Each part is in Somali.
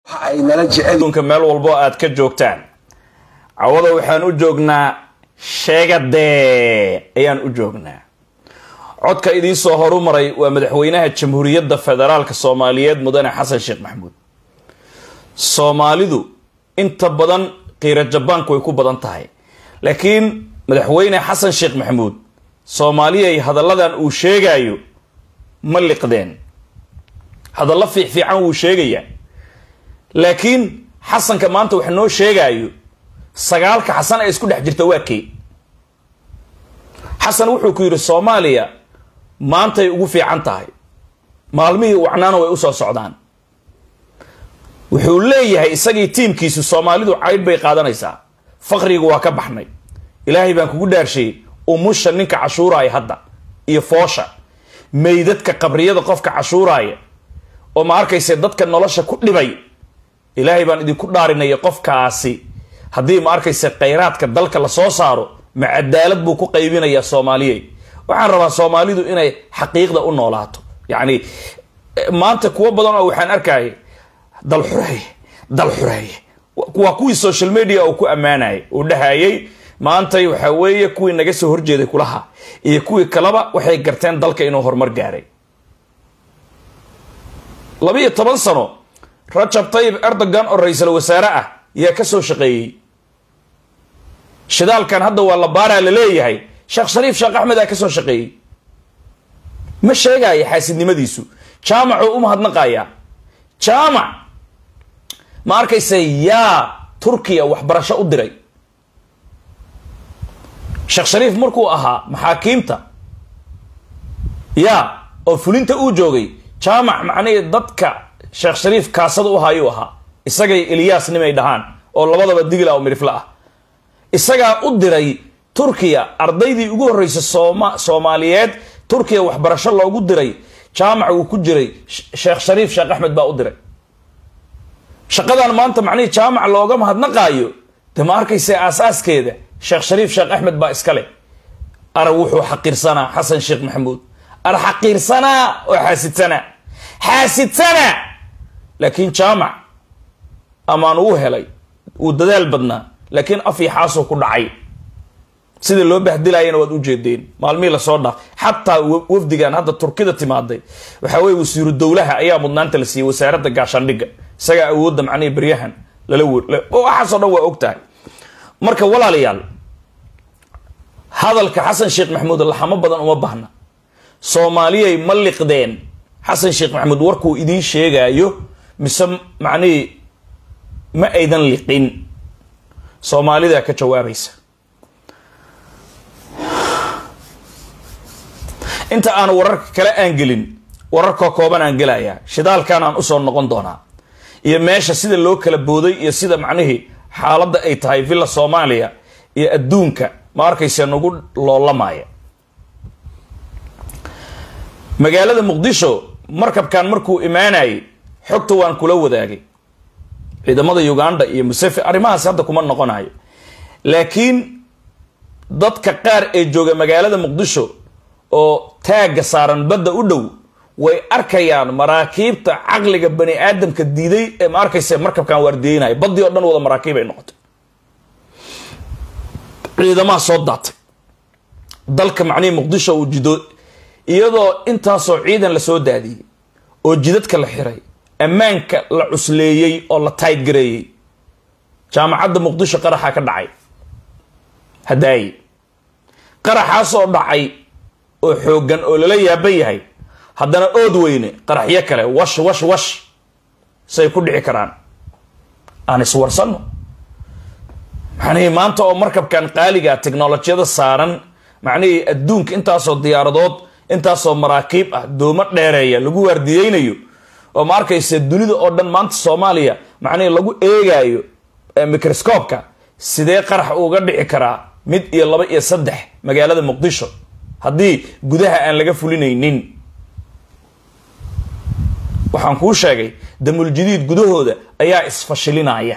ay nala jecel adduunka meel walbo aad ka joogtaan cawada waxaan u joognaa sheegadee ayaan u joognaa codka idiin soo horu maray waa madaxweynaha jamhuuriyadda federaalka soomaaliyeed mudane xasan sheekh maxamuud soomaalidu inta badan qiira jabaanku way ku badan tahay laakiin madaxweyne xasan sheekh maxamuud soomaaliyay hadalladan uu sheegayo ma liqdeen hadallo fiicfiican wuu sheegayaa laakiin xasanka maanta wax noo sheegaayo sagaalka xasan ee isku dhex jirta waa kee xasan wuxuu ku yidhi soomaaliya maantay ugu fiican tahay maalmihii wacnaana way usoo socdaan wuxuu leeyahay isagii tiimkiisu soomaalidu caydh bay qaadanaysaa faqriga waa ka baxnay ilaahay baan kugu dhaarsheeyey umusha ninka cashuuraaya hadda iyo foosha meydadka qabriyada qofka cashuuraaya oo ma arkayse dadka nolosha ku dhibay ilaahay baan idinku dhaarinaya qofkaasi haddii ma arkayse khayraadka dalka lasoo saaro ma cadaalad buu ku qaybinayaa soomaaliyey waxaan rabaa soomaalidu inay xaqiiqda u noolaato yacni maanta kuwo badan oo waxaan arkaya dal xureeye dal xureeye waa kuwii social media uu ku ammaanayay uu dhahayay maantay waxaa weeye kuwii naga soo horjeeday kulaha iyo kuwii kaleba waxay garteen dalka inuu horumar gaaray labiiyo toban sano rajab tayib erdogan oo ra-iisul wasaare ah yaa ka soo shaqeeyey shidaalkan hadda waa la baaraa la leeyahay sheekh shariif sheekh axmed aa ka soo shaqeeyey ma sheegaya xaasidnimadiisu jaamacuu u mahadnaqayaa jaamac ma arkayse yaa turkiya waxbarasho u diray sheekh shariif markuu ahaa maxaakiimta yaa oo fulinta uu joogay jaamac macnihii dadka sheekh shariif kaasada u haayuu ahaa isagay ilyaas nimay dhahaan oo labadaba digla oo midhifle ah isagaa u diray turkiya ardaydii ugu horreysay sooma soomaaliyeed turkiya waxbarasho loogu diray jaamac uu ku jiray sheekh shariif sheekh axmed baa u diray shaqadan maanta macnihii jaamac looga mahadnaqaayo de ma arkayse aasaaskeeda sheekh shariif sheekh axmed baa iskale ara wuxuu xaqiirsanaa xasan sheekh maxamuud ara xaqiirsanaa oo xaasidsanaa xaasidsanaa laakiin jaamac amaan uu helay uu dadaal badnaa laakiin af iyo xaasoo ku dhacay sida loo bahdilayana waad u jeedeen maalmihii lasoo dhaaf xataa wafdigan hadda turkida timaaday waxaa weye wasiiru dowlaha ayaa mudnaanta la siiyey wasaaradda gaashaandhigga isagaa awoodda macnihi beryahan lala waxaasoo dhan waa og tahay marka walaalayaal hadalka xasan sheekh maxamuud laxamo badan uma baahna soomaaliyay ma liqdeen xasan sheekh maxamuud warkuu idiin sheegaayo mise macnihii ma aydan liqin soomaalidaa ka jawaabaysa inta aan wararka kale aan gelin wararkoo kooban aan gelayaa shidaalkan aan usoo noqon doonaa iyo meesha sida loo kala booday iyo sida macnihii xaaladda ay tahay villa soomaaliya iyo adduunka ma arkayse nagu loolamaya magaalada muqdisho markabkan markuu imaanayay xogta waan kula wadaagay ciidamada uganda iyo musefe arrimahaas hadda kuma noqonayo laakiin dadka qaar ee jooga magaalada muqdisho oo taagga saaran badda u dhow way arkayaan maraakiibta caqliga bani aadamka diiday ee ma arkayse markabkan waardiyeynaya baddii oo dhan wada maraakiib ay noqotay ciidamaha soo daatay dalka macnihii muqdisho uu jido iyadoo intaasoo ciidan la soo daadiyey oo jidadka la xiray ammaanka la cusleeyey oo la taydgareeyey jaamacadda muqdisho qaraxa ka dhacay hadaaye qaraxaasoo dhacay oo xooggan oo lala yaaban yahay haddana ood weyne qaraxyo kale wash wash wash say ku dhici karaan aan iswarsanno macnihii maanta oo markabkan qaaliga technolojiyada saaran macnihii adduunka intaasoo diyaaradood intaasoo maraakiib ah doomo dheereeya lagu waardiyeynayo oo ma arkayse dunida oo dhan maanta soomaaliya macnihii lagu eegaayo microscoobka sidee qarax uga dhici karaa mid iyo laba iyo saddex magaalada muqdisho haddii gudaha aan laga fulinaynin waxaan kuu sheegay damuljadiid gudahooda ayaa isfashilinaya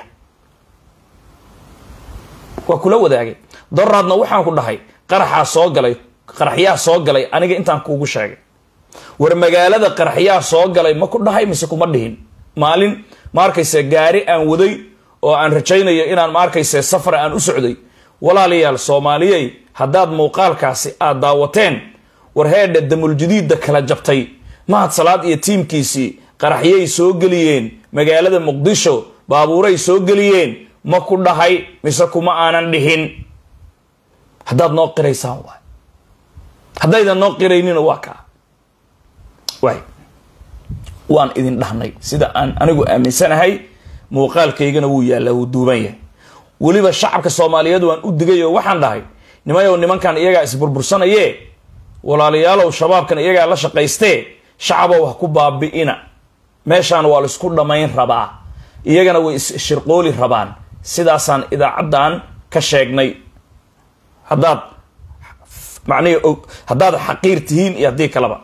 waa kula wadaagay doraadna waxaan ku dhahay qaraxaa soo galay qaraxyaa soo galay aniga intaan kuugu sheegay war magaalada qaraxyaa soo galay ma ku dhahay mise kuma dhihin maalin ma arkayse gaari aan waday oo aan rajaynayo inaan ma arkayse safar aan u socday walaalayaal soomaaliyey haddaad muuqaalkaasi aad daawateen war heedha damuljadiidda kala jabtay mahad salaad iyo tiimkiisii qaraxyay soo geliyeen magaalada muqdisho baabuuray soo geliyeen ma ku dhahay mise kuma aanan dhihin haddaad noo qiraysaan waay haddaydan noo qiraynina waa kaa waay waan idin dhahnay sida aan anigu aaminsanahay muuqaalkaygana wuu yaallaa wuu duuban yahay weliba shacabka soomaaliyeed waan u digay oo waxaan dhahay nimayow nimankan iyagaa isburbursanaye walaalayaalow shabaabkan iyagaa la shaqaystee shacabow ha ku baabi'ina meeshaan waa laisku dhammayn rabaa iyagana way isshirqooli rabaan sidaasaan idaacaddan ka sheegnay haddaad macnihi haddaad xaqiir tihiin iyo haddii kaleba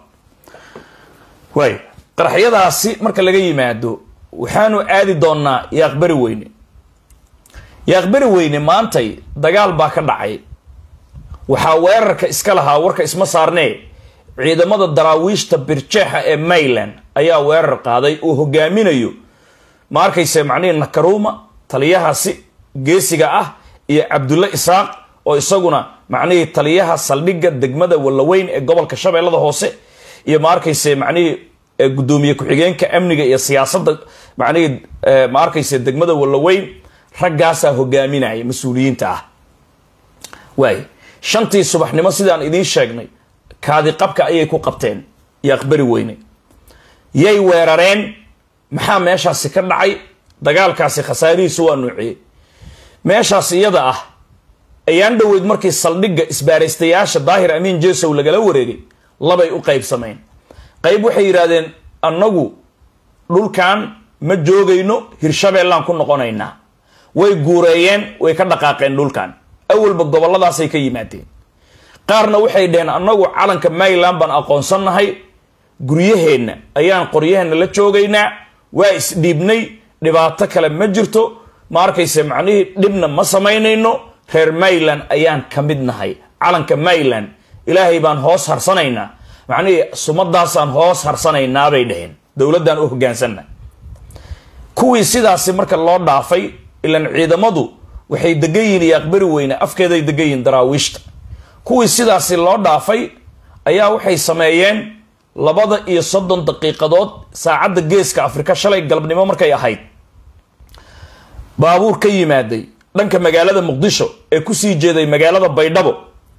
waay qaraxyadaasi marka laga yimaado waxaanu aadi doonnaa yaaqbari weyne yaaqbari weyne maantay dagaal baa ka dhacay waxaa weerarka iska lahaa warka isma saarnee ciidamada daraawiishta birjeexa ee mayland ayaa weerar qaaday uu hogaaminayo ma arkayse macnihii nakaruuma taliyahaasi geesiga ah iyo cabdulle isaaq oo isaguna macnihii taliyaha saldhigga degmada wallaweyn ee gobolka shabeellada hoose iyo ma arkayse macnihii guddoomiye ku-xigeenka amniga iyo siyaasadda macnihii ma arkayse degmada wallaweyn raggaasaa hogaaminaya mas-uuliyiinta ah waay shantii subaxnimo sidaan idiin sheegnay kaadi qabka ayay ku qabteen iyo aqbari weyne yay weerareen maxaa meeshaasi ka dhacay dagaalkaasi khasaarihiisu waa nuuciyey meeshaas iyada ah ayaan dhoweyd markii saldhigga isbaaraystayaasha daahir amiin jesow lagala wareegay labay u qaybsameen qayb waxay yidhaahdeen annagu dhulkan ma joogayno hirshabeellaan ku noqonaynaa way guureeyeen way ka dhaqaaqeen dhulkan awalba gobolladaasay ka yimaadeen qaarna waxay dhaheen annagu calanka mayland baan aqoonsannahay guryaheenna ayaan qoryaheenna la joogaynaa waa isdhiibnay dhibaato kale ma jirto ma arkayse macnihii dhibna ma samaynayno reer mayland ayaan ka mid nahay calanka mayland ilaahay baan hoos harsanaynaa macnihii sumadaasaan hoos harsanaynaa bay dhaheen dowladdaan u hogaansanna kuwii sidaasi marka loo dhaafay ilan ciidamadu waxay degan yihiin iyo aqbari weyne afkeeday degan yihiin daraawiishta kuwii sidaasi loo dhaafay ayaa waxay sameeyeen labada iyo soddon daqiiqadood saacadda geeska afrika shalay galabnimo markay ahayd baabuur ka yimaaday dhanka magaalada muqdisho ee kusii jeeday magaalada baydhabo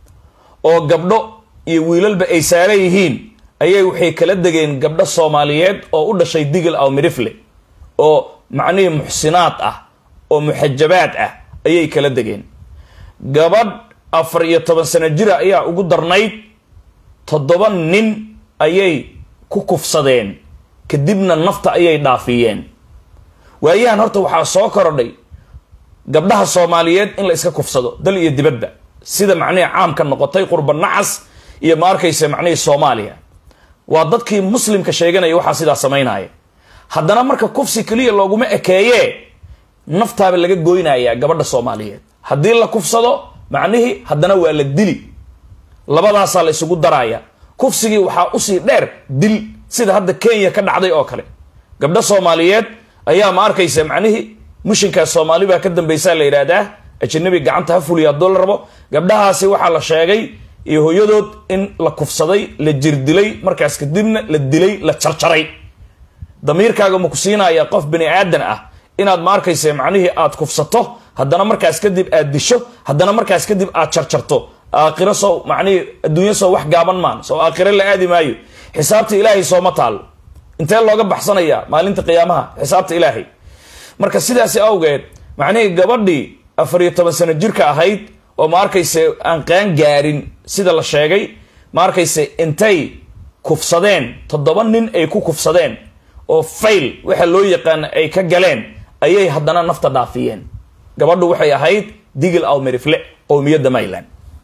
oo gabdho iyo wiilalba ay saaran yihiin ayay waxay kala degeen gabdho soomaaliyeed oo u dhashay digil aw midhifle oo macnihii muxsinaad ah oo muxajabaad ah ayay kala degeen gabadh afar iyo toban sano jira ayaa ugu darnayd toddoba nin ayay ku kufsadeen kadibna nafta ayay dhaafiyeen waayahan horta waxaa soo korodhay gabdhaha soomaaliyeed in la iska kufsado dal iyo dibadba sida macnihii caamka noqotay qurba nacas iyo ma arkaysa macnihii soomaaliya waa dadkii muslimka sheeganaya waxaa sidaa samaynaya haddana marka kufsi keliya looguma ekeeye naftaaba laga goynayaa gabadha soomaaliyeed haddii la kufsado macnihii haddana waa la dili labadaasaa la isugu daraya kufsigii waxaa usii dheer dil sida hadda kenya ka dhacday oo kale gabdho soomaaliyeed ayaa ma arkaysa macnihii mushinkaas soomaali baa ka dambaysaa la yidhaahdaa ajanabi gacanta ha fuliya hadduu la rabo gabdhahaasi waxaa la sheegay iyo hooyadood in la kufsaday la jirdilay markaas kadibna la dilay la jarjaray damiirkaaga ma ku siinaya qof bani aadan ah inaad ma arkaysa macnihii aad kufsato haddana markaas kadib aad disho haddana markaas kadib aad jarjarto aakhiro soo macnihii adduunyo soo wax gaaban maan soo aakhiro la aadi maayo xisaabta ilaahay sooma taalo intee looga baxsanaya maalinta qiyaamaha xisaabta ilaahay marka sidaasi awgeed macnihii gabadhii afar iyo toban sano jirka ahayd oo ma arkayse aan qaan gaarin sida la sheegay ma arkayse intay kufsadeen toddoba nin ay ku kufsadeen oo fayl waxa loo yaqaana ay ka galeen ayay haddana nafta dhaafiyeen gabadhu waxay ahayd digil aw merifle qowmiyadda mayland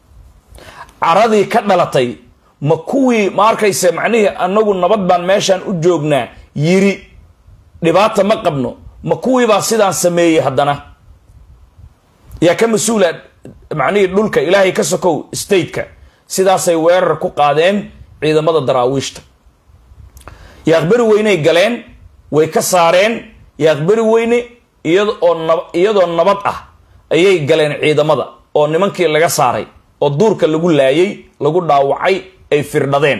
caradii ka dhalatay ma kuwii ma arkayse macnihii anagu nabad baan meeshaan u joognaa yiri dhibaata ma qabno ma kuwiibaa sidaan sameeyey haddana yaa ka mas-uula macnihii dhulka ilaahay ka sokow stateka sidaasay weerar ku qaadeen ciidamada daraawiishta yaaqbari weynay galeen way ka saareen yaaqbari weyne iyadoo nabad ah ayay galeen ciidamada oo nimankii laga saaray oo duurka lagu laayay lagu dhaawacay ay firdhadeen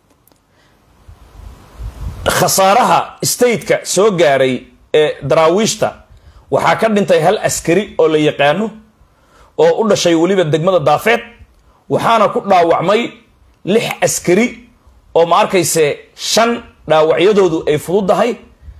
khasaaraha stateka soo gaaray ee daraawiishta waxaa ka dhintay hal askari oo la yaqaano oo u dhashay weliba degmada daafeed waxaana ku dhaawacmay lix askari oo ma arkayse shan dhaawacyadoodu ay fududahay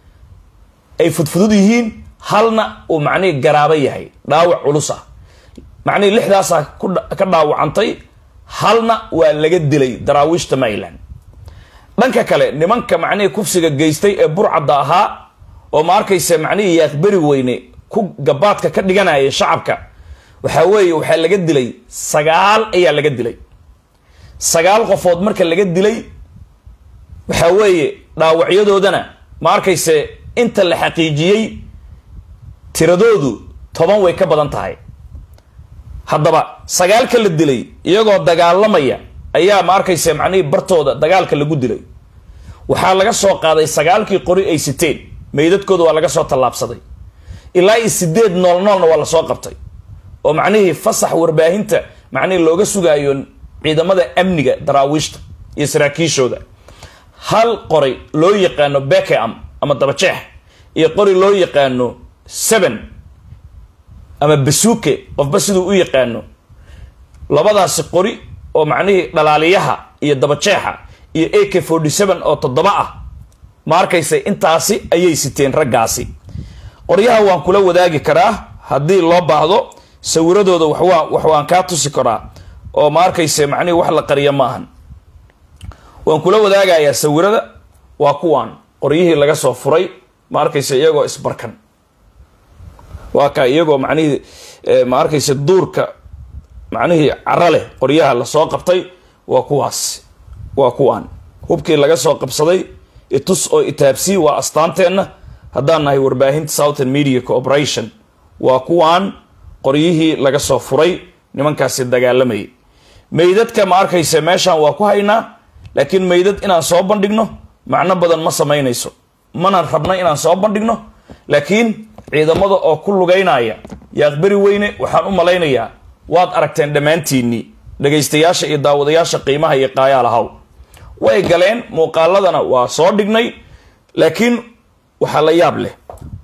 ay fudfudud yihiin halna uu macnihii garaaba yahay dhaawac culus ah macnihii lixdaasaa ka dhaawacantay halna waa laga dilay daraawiishta maryland dhanka kale nimanka macnihii kufsiga geystay ee burcadda ahaa oo ma arkayse macnihii yaaqberi weyne ku gabaadka ka dhiganaya shacabka waxaa weeye waxaa laga dilay sagaal ayaa laga dilay sagaal qofood marka laga dilay waxaa weeye dhaawacyadoodana ma arkayse inta la xaqiijiyey tiradoodu toban way ka badan tahay haddaba sagaalka la dilay iyagoo dagaalamaya ayaa ma arkayse macnihii bartooda dagaalka lagu dilay waxaa laga soo qaaday sagaalkii qori ay siteen meydadkooda waa laga soo tallaabsaday ilaa iyo sideed nool noolna waa lasoo qabtay oo macnihii fasax warbaahinta macnihii looga sugaayo ciidamada amniga daraawiishta iyo saraakiishooda hal qori loo yaqaano bekeam ama dabajeex iyo qori loo yaqaano seven ama basuuke qofba siduu u yaqaano labadaasi qori oo macnihii dhalaaliyaha iyo dabajeexa iyo a k forty seven oo toddoba ah ma arkaysa intaasi ayay siteen raggaasi qoryaha waan kula wadaagi karaa haddii loo baahdo sawiradooda waxwaa wax waan kaa tusi karaa oo ma arkayse macnihii wax la qariya maahan waan kula wadaagayaa sawirada waa kuwaan qoryihii laga soo furay ma arkayse iyagoo isbarkan waa ka iyagoo macnihii ma arkayse duurka macnihii cara leh qoryaha lasoo qabtay waa kuwaas waa kuwaan hubkii laga soo qabsaday itus oo itaabsii waa astaanteenna haddaan nahay warbaahinta southern media cooperation waa kuwaan qoryihii laga soo furay nimankaasi dagaalamayay meydadka ma arkayse meeshaan waa ku haynaa laakiin meydad inaan soo bandhigno macno badan ma samaynayso mana rabna inaan soo bandhigno laakiin ciidamada oo ku lugaynaya yaaqberi weyne waxaan u malaynayaa waad aragteen dhammaantiinnii dhagaystayaasha iyo daawadayaasha qiimaha iyo qaayaalahaw way galeen muuqaaladana waa soo dhignay laakiin waxaa la yaab leh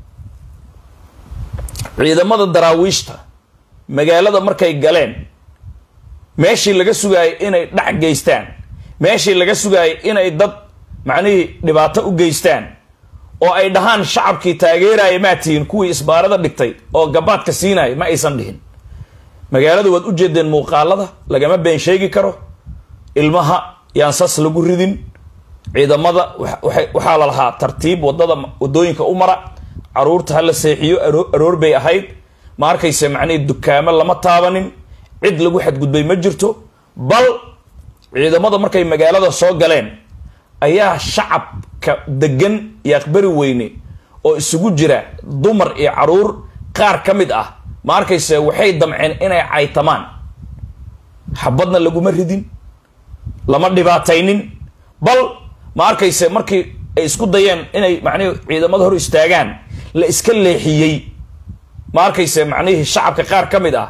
ciidamada daraawiishta magaalada markay galeen meeshii laga sugaayay inay dhac geystaan meeshii laga sugaayay inay dad macnihii dhibaato u geystaan oo ay dhahaan shacabkii taageeraya maa tihiin kuwii isbaarada dhigtay oo gabaadka siinaya ma aysan dhihin magaalada waad u jeedeen muuqaalada lagama been sheegi karo ilmaha yaan sas lagu ridin ciidamada waxaa la lahaa tartiib wadada wadooyinka u mara caruurta hala seexiyo aroor bay ahayd ma arkayse macnihii dukaamo lama taabanin cid lagu xadgudbay ma jirto bal ciidamada markay magaalada soo galeen ayaa shacabka degan yaaqbari weyne oo isugu jira dumar iyo caruur qaar ka mid ah ma arkayse waxay damceen inay caytamaan xabadna laguma ridin lama dhibaataynin bal ma arkayse markii ay isku dayeen inay macnihi ciidamada hor istaagaan la iska leexiyey ma arkayse macnihii shacabka qaar ka mid ah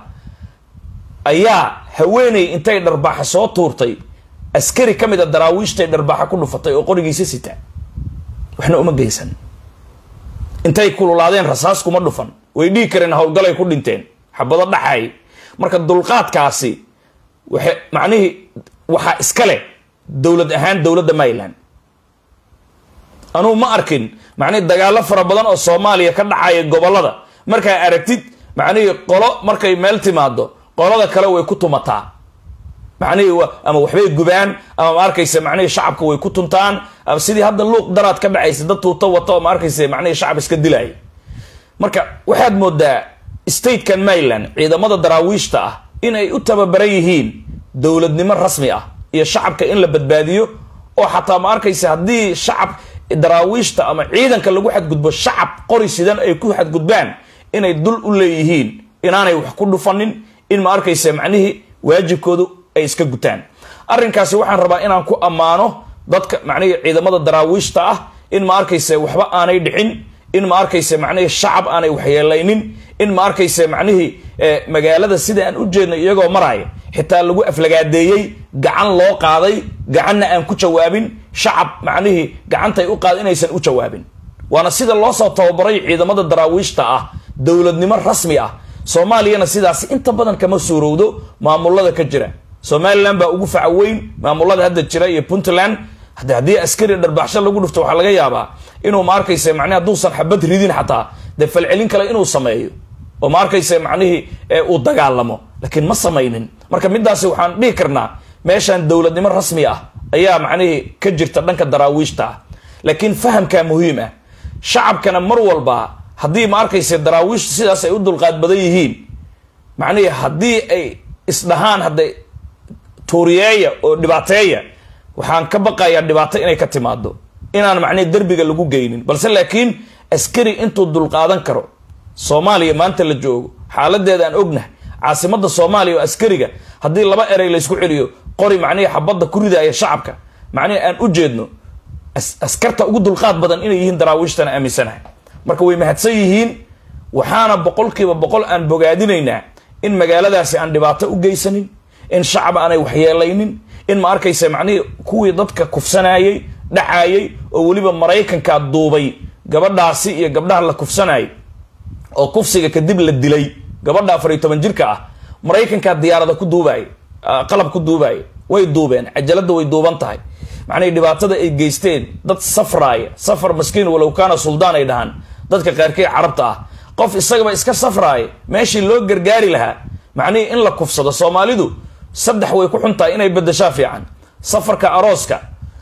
ayaa haweeney intay dharbaaxa soo tuurtay askari ka mid a daraawiishtay dharbaaxa ku dhufatay oo qorigiisa sita waxna uma geysan intay kululaadeen rasaas kuma dhufan way dhihi kareen howlgalay ku dhinteen xabado dhaxay marka dulqaadkaasi waxa macnihii waxaa iska leh dowlad ahaan dowladda maryland anugu ma arkin macnihii dagaalo fara badan oo soomaaliya ka dhacaya gobolada markaa aragtid macnihii qolo markay meel timaado qolada kale way ku tumataa macnihii ama waxbay gubaan ama ma arkayse macnihii shacabka way ku tuntaan ama sidii hadda luuq daraad ka dhacaysa dad tuuto wata oo ma arkayse macnihii shacab iska dilaya marka waxaad moodaa statekan maryland ciidamada daraawiishta ah inay u tababaran yihiin dowladnimo rasmi ah iyo shacabka in la badbaadiyo oo xataa ma arkayse haddii shacab daraawiishta ama ciidanka lagu xadgudbo shacab qori sidan ay ku xadgudbaan inay dul u leeyihiin inaanay wax ku dhufanin in ma arkayse macnihii waajibkoodu ay iska gutaan arrinkaasi waxaan rabaa inaan ku ammaano dadka macnihii ciidamada daraawiishta ah in ma arkayse waxba aanay dhicin in ma arkayse macnihii shacab aanay waxyeelaynin in ma arkayse macnihii magaalada sida aan u jeedno iyagoo maraya xitaa lagu aflagaadeeyey gacan loo qaaday gacanna aan ku jawaabin shacab macnihii gacantay u qaada inaysan u jawaabin waana sida loo soo tababaray ciidamada daraawiishta ah dowladnimo rasmi ah soomaaliyana sidaasi inta badan kama suurowdo maamulada ka jira somalilan baa ugu faca weyn maamulada hadda jira iyo puntland haddii askari dharbaxsho lagu dhufto waxaa laga yaabaa inuu ma arkayse macnihi hadduusan xabad ridin xataa dee falcelin kale inuu sameeyo oo ma arkayse macnihii uu dagaalamo laakiin ma samaynin marka midaasi waxaan dhihi karnaa meeshan dowladnimo rasmi ah ayaa macnihii ka jirta dhanka daraawiishta ah laakiin fahamkaa muhiim ah shacabkana mar walba haddii ma arkayse daraawiishtu sidaas ay u dulqaad badan yihiin macnihii haddii ay isdhahaan hadday tuuriyeeya oo dhibaateeya waxaan ka baqayaa dhibaato inay ka timaado inaan macnihi derbiga lagu geynin balse laakiin askari intuu dulqaadan karo soomaaliya maanta la joogo xaaladeeda aan ognahay caasimada soomaaliya oo askariga haddii laba erey laysku celiyo qori macnihii xabadda ku ridaya shacabka macnihi aan u jeedno askarta ugu dulqaad badan inay yihiin daraawiishtana aaminsanahay marka way mahadsan yihiin waxaana boqolkiiba boqol aan bogaadinaynaa in magaaladaasi aan dhibaato u geysanin in shacab aanay waxyeelaynin in ma arkaysa macnihii kuwii dadka kufsanayey dhacayey oo weliba maraykankaa duubay gabadhaasi iyo gabdhaha la kufsanayay oo kufsiga kadib la dilay gabadha afar iyo toban jirka ah maraykankaa diyaarada ku duubaay qalab ku duubaaya way duubeen cajalada way duuban tahay macnihii dhibaatada ay geysteen dad safraaya safar maskiin walow kaana suldaan ay dhahaan dadka qaarkii carabta ah qof isagaba iska safraaya meeshii loo gargaari lahaa macnihii in la kufsado soomaalidu saddex way ku xun tahay inay bedeshaa fiican safarka arooska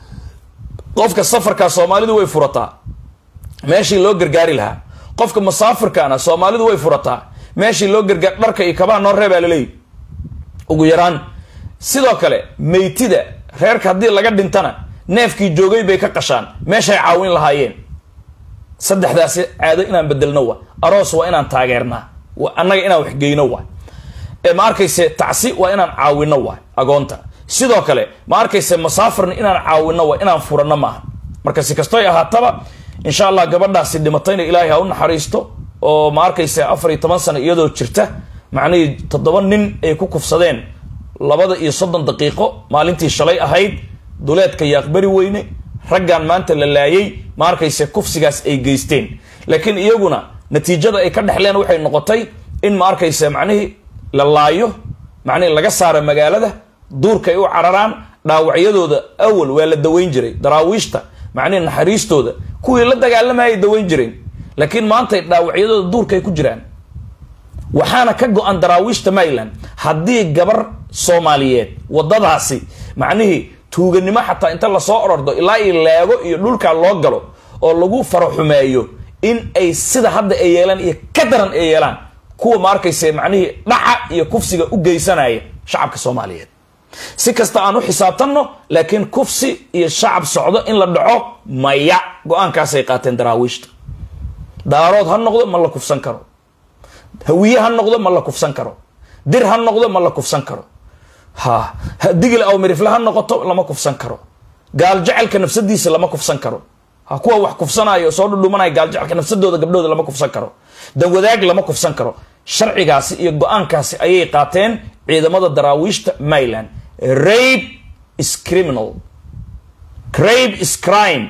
qofka safarkaa soomaalidu way furataa meeshii loo gargaari lahaa qofka musaafirkaana soomaalidu way furataa meeshii loo gargaar dharka iyo kabaa noo reebaa laleeyi ugu yaraan sidoo kale meytida reerka haddii laga dhintana neefkii joogay bay ka qashaan meeshay caawin lahaayeen saddexdaasi caado inaan bedelno wa aroos waa inaan taageernaa annaga inaan waxgeyno wa ma arkayse tacsi waa inaan caawino wa agoonta sidoo kale ma arkayse musaafirna inaan caawino wa inaan furano maaha marka si kastoy ahaataba insha allah gabadhaasi dhimatayna ilaahay ha u naxariisto oo ma arkayse afar iyo toban sano iyadoo jirta macnihii toddoba nin ay ku kufsadeen labada iyo soddon daqiiqo maalintii shalay ahayd duleedka yaaqbari weyne raggan maanta la laayay ma arkayse kufsigaas ay geysteen laakiin iyaguna natiijada ay ka dhexleen waxay noqotay in ma arkayse macnihii la laayo macnihii laga saaro magaalada duurka ay u cararaan dhaawacyadooda awal waa la daweyn jiray daraawiishta macnihi naxariistooda kuwii la dagaalamayay daweyn jireen laakiin maantay dhaawacyadooda duurka ay ku jiraan waxaana ka go-an daraawiishta maryland haddii gabar soomaaliyeed wadadaasi macnihii tuuganimo xataa inta lasoo orordo ilaa iyo leego iyo dhulkaa loo galo oo lagu faraxumeeyo in ay sida hadda ay yeelaan iyo ka daran ay yeelaan kuwa ma arkayse macnihii dhaca iyo kufsiga u geysanaya shacabka soomaaliyeed si kasta aan u xisaabtanno laakiin kufsi iyo shacab socdo in la dhaco maya go-aankaasay qaateen daraawiishta daarood ha noqdo ma la kufsan karo hawiye ha noqdo ma la kufsan karo dir ha noqdo ma la kufsan karo ha digil aw mirifle ha noqoto lama kufsan karo gaal jecelka nafsadiisa lama kufsan karo ha kuwa wax kufsanaayo soo dhudhumanaya gaal jecelka nafsadooda gabdhooda lama kufsan karo danwadaag lama kufsan karo sharcigaasi iyo go-aankaasi ayay qaateen ciidamada daraawiishta maryland rape is criminal rape is crime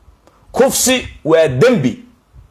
kufsi waa dembi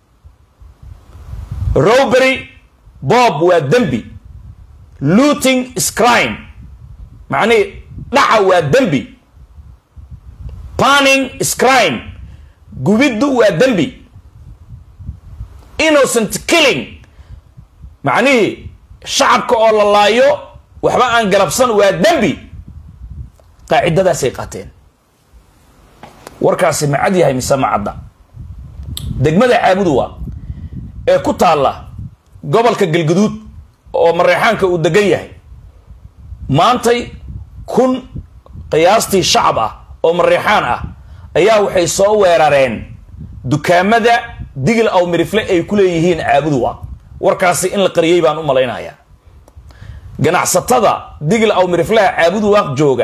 robery bob waa dembi looting is crime macnihi dhaca waa dembi panning is crime gubiddu waa dembi innocent killing macnihii shacabka oo la laayo waxba aan galabsan waa dembi qaacidadaasay qaateen warkaasi ma cad yahay mise ma cadda degmada caabuduwa ee ku taalla gobolka galguduud oo mareexaanka uu degan yahay maantay kun qiyaastii shacab ah oo mareexaan ah ayaa waxay soo weerareen dukaamada digil aw mirifle ay ku leeyihiin caabuduwa warkaasi in la qariyey baan u malaynayaa ganacsatada digil aw miriflaha caabuduwaaq jooga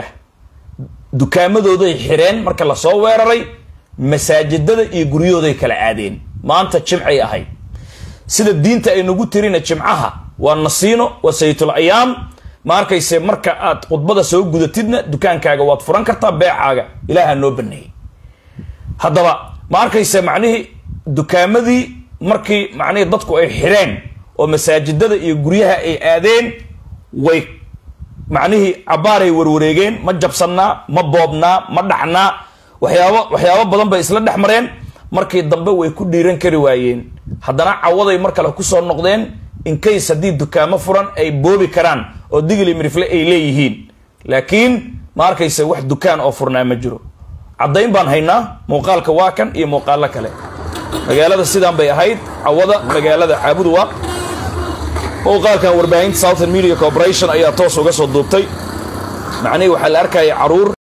dukaamadooday xireen marka lasoo weeraray masaajidada iyo guryahooday kala aadeen maanta jimcay ahayd sida diinta ay nagu tirina jimcaha waa nasiino waa saytul ayaam ma arkayse marka aad khudbada soo gudatidna dukaankaaga waad furan kartaa beecaaga ilaaha noo baneeyey haddaba ma arkayse macnihii dukaamadii markii macnihii dadku ay xireen oo masaajidada iyo guryaha ay aadeen way macnihii cabbaaray warwareegeen ma jabsannaa ma boobnaa ma dhacnaa waxyaabo waxyaabo badan bay isla dhex mareen markii dambe way ku dhiiran kari waayeen haddana cawaday mar kale kusoo noqdeen inkays haddii dukaamo furan ay boobi karaan oo digli mirifle ay leeyihiin laakiin ma arkayse wax dukaan oo furnaa ma jiro caddayn baan haynaa muuqaalka waa kan iyo muuqaalo kale magaalada sidaan bay ahayd cawada magaalada caabuduwaaq muuqaalkan warbaahinta southern media corporation ayaa toos uga soo duubtay macnihii waxaa la arkaya caruur